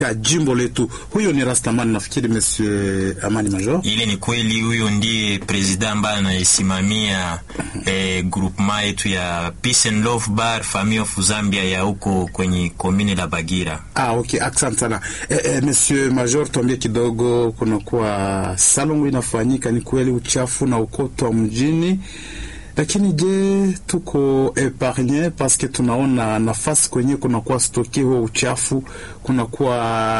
ya jimbo letu. Huyo ni Rastaman, nafikiri Monsieur Amani Major. Ile ni kweli, huyo ndiye presida ambaye anayesimamia eh, groupement yetu ya Peace and Love Bar Family of Zambia ya huko kwenye komine la Bagira. Ah, okay, asante sana eh, eh, Monsieur Major, tuambie kidogo, kunakuwa salongo inafanyika, ni kweli uchafu na ukotwa mjini lakini je, tuko epargne paske tunaona nafasi kwenye kunakuwa stoke huo uchafu, kunakuwa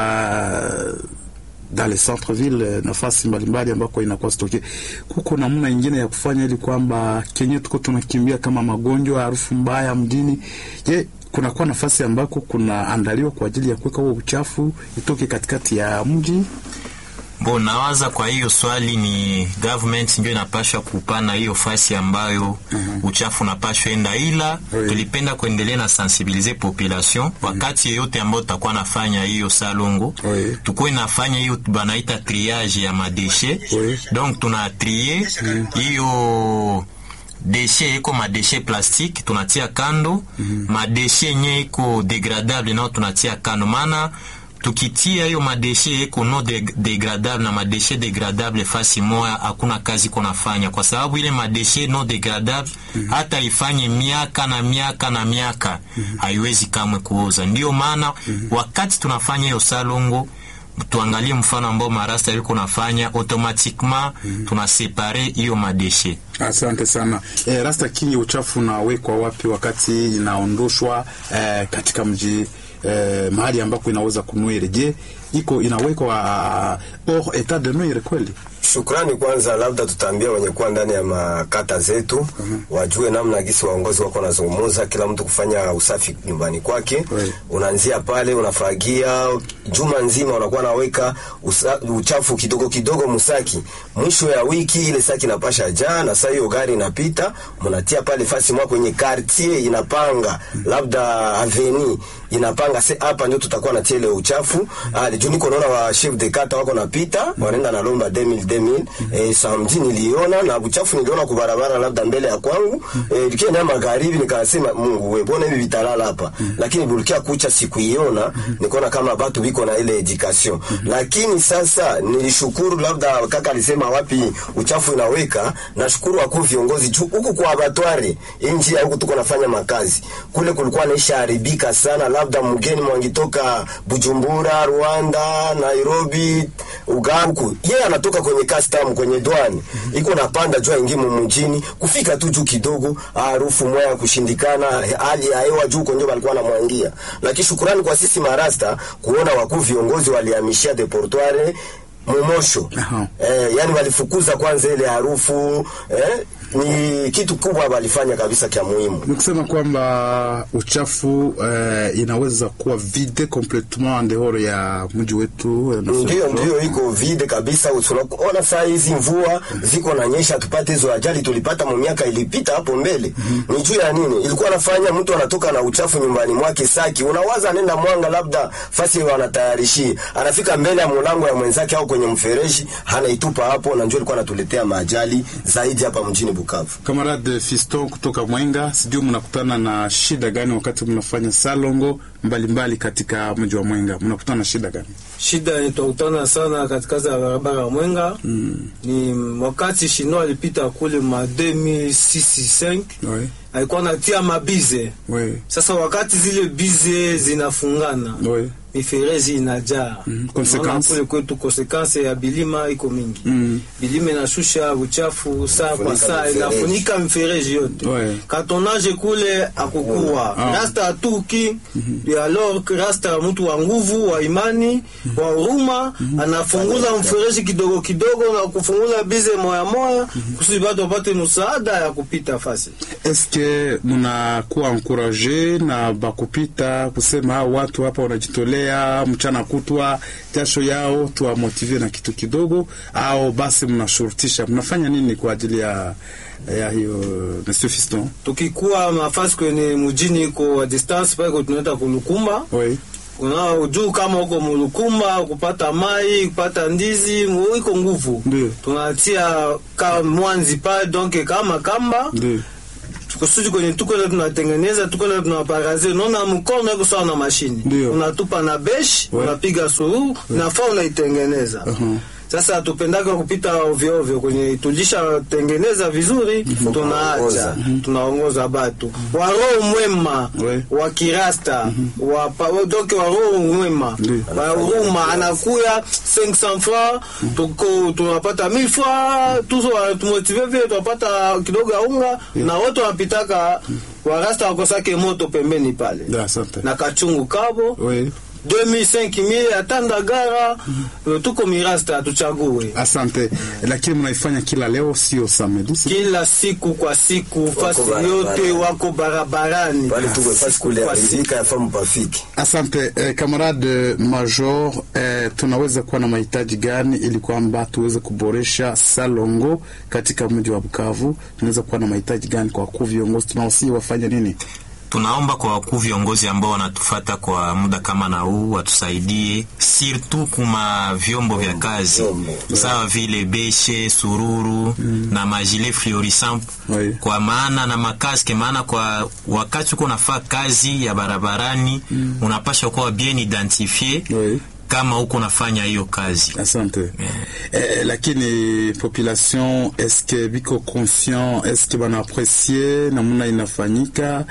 dans le centre ville nafasi mbalimbali ambako inakuwa stoke. Kuko namna ingine ya kufanya ili kwamba kenye tuko tunakimbia kama magonjwa, harufu mbaya mjini. Je, kunakuwa nafasi ambako kunaandaliwa kwa ajili ya kuweka huo uchafu itoke katikati ya mji? Bo, nawaza kwa hiyo swali ni government ndio inapashwa kupana hiyo fasi ambayo mm -hmm. uchafu unapashwa enda, ila Oui. tulipenda kuendelea na sensibiliser population wakati yeyote ambao tutakuwa nafanya hiyo salongo Oui. tukuwe nafanya hiyo banaita triage ya madeshe Oui. donc tuna trie hiyo deshe iko madeshe plastique tunatia kando madeshe yenye iko degradable nao tunatia kando maana tukitia hiyo madeshe eko no deg- degradable na madeshe degradable fasi moya, hakuna kazi konafanya, kwa sababu ile madeshe no degradable hata ifanye miaka na miaka na miaka haiwezi kamwe kuoza. Ndio maana wakati tunafanya hiyo salongo tuangalie mfano ambao marasta yuko nafanya automatiquement tunasepare hiyo madeshe Asante sana eh, Rasta Kingi, uchafu unawekwa wapi wakati inaondoshwa eh, katika mji eh, mahali ambako inaweza kunwire? Je, iko inawekwa uh, hors etat de nuire kweli? Shukrani kwanza, labda tutaambia wenye kuwa ndani ya makata zetu wajue namna gisi waongozi wako wanazungumuza, kila mtu kufanya usafi nyumbani kwake. Right. Unaanzia pale, unafagia juma nzima, unakuwa naweka usa, uchafu kidogo kidogo musaki. Mwisho ya wiki ile saki inapasha jaa, na saa hiyo gari inapita, mnatia pale fasi mwa kwenye quartier inapanga, labda aveni inapanga, se hapa ndio tutakuwa natia ile uchafu. Ah, juu niko naona wa chef de kata wako napita, wanaenda na lomba 2000 2000 eh, samedi niliona na uchafu niliona kwa barabara labda mbele ya kwangu eh, nikienda magharibi nikasema Mungu wewe, mbona hivi vitalala hapa? Lakini bulikia kucha sikuiona, nikaona kama watu biko na ile education. Lakini sasa nilishukuru, labda kaka alisema wapi uchafu inaweka, nashukuru wakuu viongozi juu huku kwa abatware inji ya huku tuko nafanya makazi kule, kulikuwa naisha haribika sana, labda mgeni mwangitoka Bujumbura, Rwanda, Nairobi, Uganda huku yeye anatoka kwenye custom kwenye dwani iko napanda juu aingie mjini kufika tu juu kidogo, harufu moya kushindikana, hali ya hewa juu konjo walikuwa namwangia. Lakini shukurani kwa sisi marasta kuona wakuu viongozi walihamishia deportoire Momosho Aha. eh, yani walifukuza kwanza ile harufu eh, ni kitu kubwa walifanya kabisa kya muhimu. Ni kusema kwamba uchafu eh, inaweza kuwa vide complètement en dehors ya mji wetu eh, na Ndio, soko. ndio iko vide kabisa. Unaona saa hizi mvua ziko na nyesha, tupate hizo ajali tulipata mu miaka ilipita hapo mbele. Ni juu ya nini? Ilikuwa nafanya mtu anatoka na uchafu nyumbani mwake saki, unawaza anaenda Mwanga, labda fasi wanatayarishia, anafika mbele ya mlango ya mwenzake au kwenye mfereji, anaitupa hapo, na njoo ilikuwa anatuletea maajali zaidi hapa mjini Bukavu. Kamarade Fiston kutoka Mwenga, sijui mnakutana na shida gani wakati mnafanya salongo mbalimbali mbali katika mji wa Mwenga, mnakutana na shida gani? Shida yenye tunakutana sana katikati ya barabara ya Mwenga ni wakati Shino alipita kule ma 2006 Oui, alikuwa natia mabize. oui, Sasa wakati zile bize zinafungana oui. miferezi inajaa Mhm. Unaona Consequence? kule kwetu konsekanse ya bilima iko mingi Mhm. bilima inashusha uchafu saa kwa Funika saa mifereji. inafunika mifereji yote Ouais. katonage kule akukuwa Ah. rasta atuki alors que rasta mtu wa nguvu wa imani wa huruma anafunguza mfereji kidogo kidogo na kufungula bize moya moya kusudi batu wapate msaada ya kupita fasi Eske munakuwa ankuraje na bakupita kusema hao watu hapa wanajitolea mchana kutwa jasho yao, tuwamotive na kitu kidogo, au basi mnashurutisha? Mnafanya nini kwa ajili ya ya hiyo Monsieur Fiston? tukikuwa mafasi kwenye mujini iko a distance pale tunaenda kulukumba Oui. una juu kama uko mulukumba kupata mai kupata ndizi mu- iko nguvu Ndio. tunatia ka mwanzi pale donc kama kamba Ndio. kusudi kwenye tuko leo tunatengeneza tuko leo tunaparaze unaona mkono iko sawa na mashini Ndio. unatupa na besh Ouais. unapiga sururu nafaa unaitengeneza sasa hatupendaka kupita ovyo ovyo kwenye tulishatengeneza vizuri tunaacha tunaongoza batu wa roho mwema Ouais. wa kirasta wa pa- doke wa roho mwema Ndio. wa huruma anakuya 500 francs tuko tunapata 1000 francs tuzo tumotive vile tunapata kidogo ya unga na wote wanapitaka warasta wakosake moto pembeni pale Da, asante. na kachungu kabo Oui. 2000 hata ndagara tuko mirasta hatuchague Asante, lakini mnaifanya kila leo, sio samedi. si- kila siku kwa siku fasi barabarani. yote wako barabarani pale tuko fasi kule Kwa siku. arizika ya famu pafiki Asante eh, kamarade Major, eh, tunaweza kuwa na mahitaji gani ili kwamba tuweze kuboresha Salongo katika mji wa Bukavu? Tunaweza kuwa na mahitaji gani kwa wakuu viongozi tunaosi wafanye nini? tunaomba kwa wakuu viongozi ambao wanatufata kwa muda kama na huu watusaidie surtout kuma vyombo vya kazi vyombo. sawa vile beshe sururu na majile fluorescent Oui. kwa maana na makaske maana kwa wakati uko nafaa kazi ya barabarani unapasha kuwa bien identifie Oui. kama uko nafanya hiyo kazi Asante. Eh, lakini population eske biko conscient eske bana apprécier namna inafanyika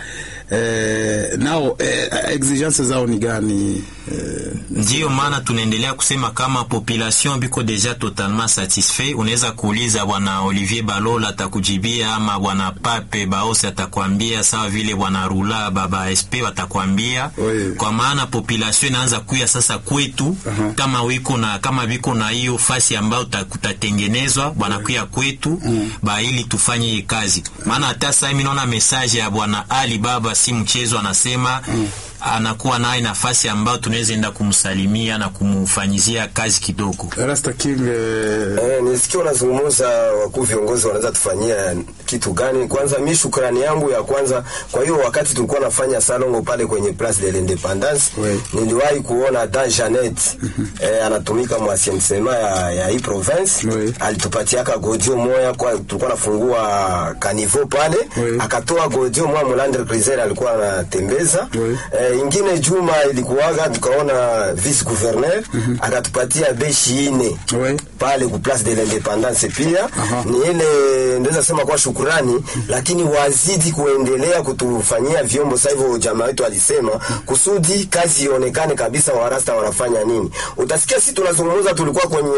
eh, nao eh, exigence zao ni gani? Eh, ndiyo maana tunaendelea kusema kama population biko deja totalement satisfait. Unaweza kuuliza bwana Olivier Balola atakujibia, ama bwana Pape Baose atakwambia, sawa vile bwana Rula baba SP watakwambia Oui. kwa maana population inaanza kuya sasa kwetu Aha. kama wiko na kama viko na hiyo fasi ambayo ta- kutatengenezwa bwana kuya kwetu ba ili tufanye hii kazi, maana hata sasa mimi naona message ya bwana Ali Baba si mchezo, anasema anakuwa naye nafasi ambayo tunaweza enda kumsalimia na kumfanyizia kazi kidogo. Rasta King eh, Eh, nisikia unazungumza wakuu viongozi wanaweza tufanyia kitu gani. Kwanza mi shukrani yangu ya kwanza, kwa hiyo wakati tulikuwa nafanya salongo pale kwenye Place de l'Independance Oui. niliwahi kuona Dan Janet eh, anatumika mwasiensema ya, ya hii province Oui. alitupatiaka godio moya kwa tulikuwa nafungua kanivo pale Oui. akatoa godio moya Mulander Criser alikuwa anatembeza Oui. eh, ingine juma ilikuwaga tukaona vice gouverneur akatupatia beshi ine oui. pale ku place de l'independance pia Aha. ni ile ndeza sema kwa shukurani, lakini wazidi kuendelea kutufanyia vyombo. Sasa hivyo jamaa wetu alisema kusudi kazi ionekane kabisa, warasta wanafanya nini. Utasikia sisi tunazungumza, tulikuwa kwenye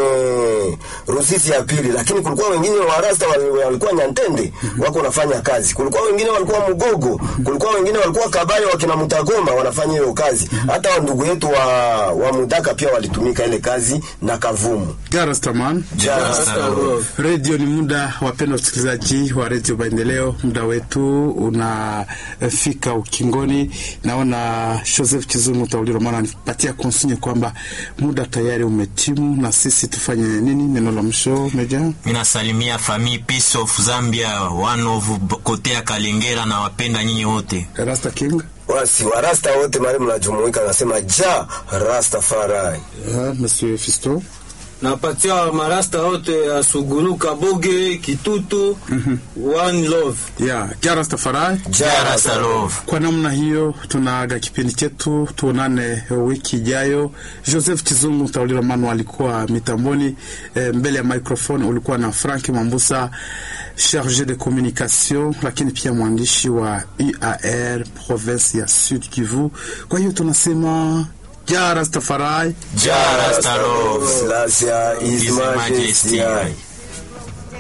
Rusisi ya pili, lakini kulikuwa wengine warasta wali- walikuwa Nyantende wako wanafanya kazi, kulikuwa wengine walikuwa Mugogo, kulikuwa wengine walikuwa Kabale wakina Mutagoma wanafanya hiyo kazi. Hata wa ndugu yetu wa, wa Mudaka pia walitumika ile kazi na Kavumu. Garastaman redio ni muda, wapenda wasikilizaji wa redio Maendeleo, muda wetu unafika ukingoni. Naona Joseph Chizungu Tauliro maana anipatia konsinye kwamba muda tayari umetimu, na sisi tufanye nini? Neno la mwisho Meja. Minasalimia famille Peace of Zambia, one of kote ya Kalengera na wapenda nyinyi wote. Rasta King wasi warasta wote mali mnajumuika, nasema ja Rastafari. uh, Monsieur Fisto napatia marasta wote ya Suguru, Kaboge, Kitutu, one love. ya yeah. Rastafari. Jara Salov. Kwa namna hiyo tunaaga kipindi chetu, tuonane wiki ijayo. Joseph Chizungu Taulila Manu alikuwa mitamboni, e, mbele ya microphone ulikuwa na Frank Mambusa charge de communication, lakini pia mwandishi wa UAR province ya Sud Kivu. Kwa hiyo tunasema ja Rastafari. Jara Salov. Slasia is His Majesty. majesty.